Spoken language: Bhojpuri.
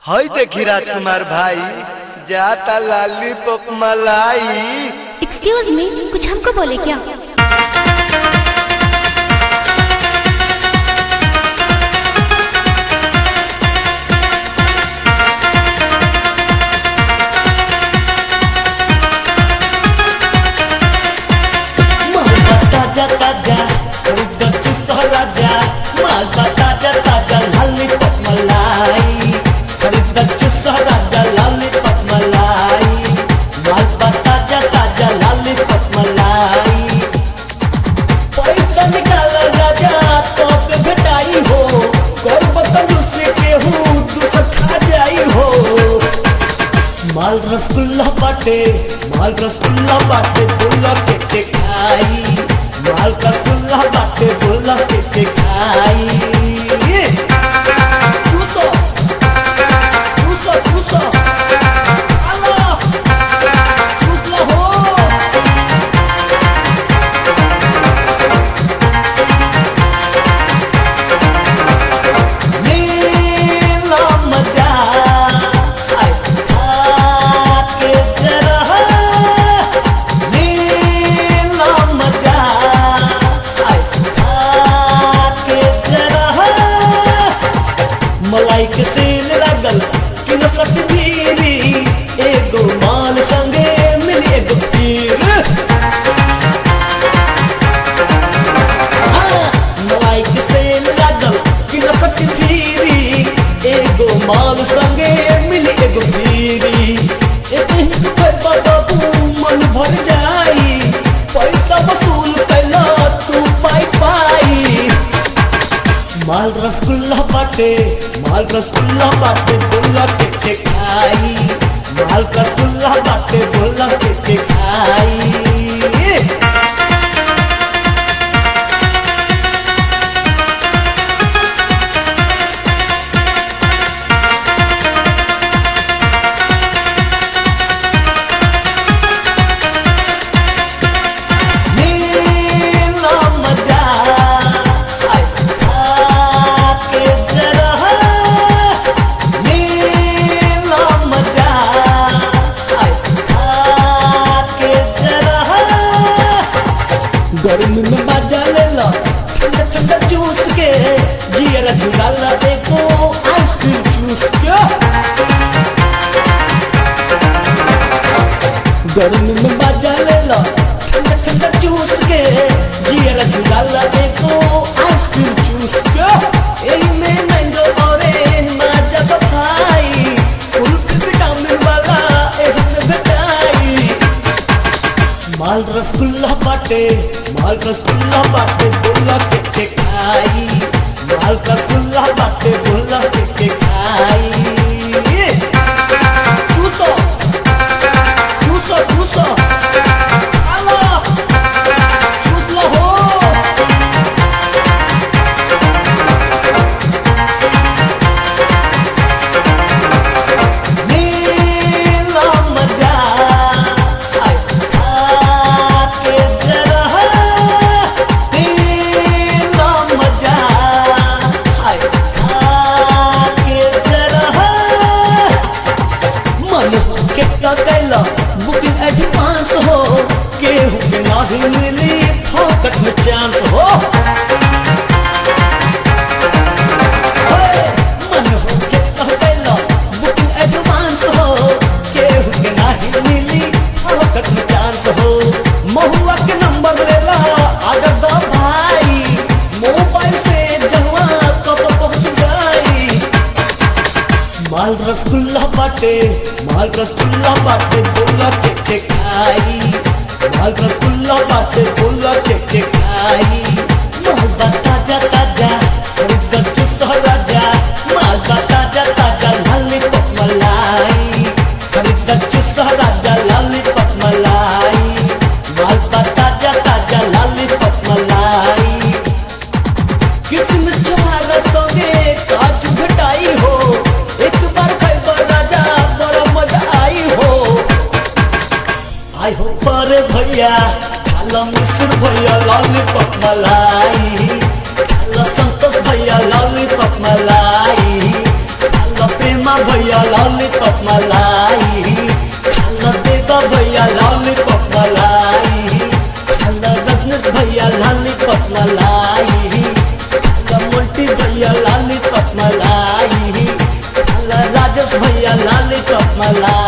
हई देखी राजकुमार भाई जाता लाली पप मलाई एक्सक्यूज मी कुछ हमको बोले क्या मालवा ताजा ताजा खरीद चुसा राजा मालवा ताजा ताजा लॉलीपॉप मलाई खरीद चुसा राजा लॉलीपॉप मलाई मालवा ताजा ताजा लॉलीपॉप मलाई पैसा निकाल राजा तो पे घटाई हो कर बतलू से केहू दूसर खा जाई हो माल रसगुल्ला बाटे माल रसगुल्ला बाटे बोला के के खाई माल रसगुल्ला बाटे बोला के के खाई चूसो चूसो चूसो आलो चूस लो हो नीला मजा हाय खाके जरा नीला मजा हाय खाके जरा मलाई के सेल लागल कि न सकतीरी एगो माल संगे मिली एगो पीर मलाई के सेल लागल कि न सकतीरी एगो माल संगे मिली एगो पीरी एते ही बाबू मन भर जाई पैसा वसूल कैला तू पाई पाई माल रसगुल्ला बाटे माल रसगुल्ला बाटे बोला के के खाई माल रसगुल्ला बाटे बोला के के खाई नीला मजा हाय खाके जरा नीला मजा हाय खाके जरा गर्मी में बाजा ले लो ठंडा ठंडा जूस के जियरा झुलाला देखो आइसक्रीम जूस के गर्मी में बाजा ले लो ठंडा ठंडा जूस के जियरा झुलाला देखो आइसक्रीम जूस के एही में मैंगो ऑरेंज माजा बफाई फुल विटामिन वाला एही में भेटाई माल रसगुल्ला बाटे माल रसगुल्ला बाटे बोला के के खाई माल रसगुल्ला बाटे बोला के के खाई चूसो चूसो चूसो आलो चूस लो हो नीला मजा हाय खाके जरा नीला मजा हाय खाके जरा मन के कैला बुकिंग एडवांस हो केहू के नाही मिली फोकट में चांस हो मन हो के कैला बुकिंग एडवांस हो केहू के नाही मिली फोकट में चांस हो महुआ के नंबर लेला आगर दा भाई मोबाइल से जहवा कब पहुंच जाई माल रसगुल्ला बाटे माल रसगुल्ला बाटे बोला के के खाई माल रसगुल्ला बाटे बोला के के खाई माल बा ताजा ताजा खरीद चुसा राजा माल बा ताजा ताजा लॉलीपॉप मलाई खरीद चुसा राजा लॉलीपॉप मलाई माल बा ताजा ताजा लॉलीपॉप मलाई किस्म तुम्हारा संगे काजू घटाई हो एक बार खैबर राजा बड़ा मजा आई हो आई हो पर भैया खाला मिश्र भैया लॉलीपॉप मलाई खाला संतोष भैया लॉलीपॉप मलाई खाला प्रेमा भैया भैया लॉलीपॉप मलाई खाला दे दो भैया लॉलीपॉप मलाई खाला रजनीश भैया लॉलीपॉप मलाई खाला मोंटी भैया लॉलीपॉप मलाई खाला राजेश भैया लॉलीपॉप मलाई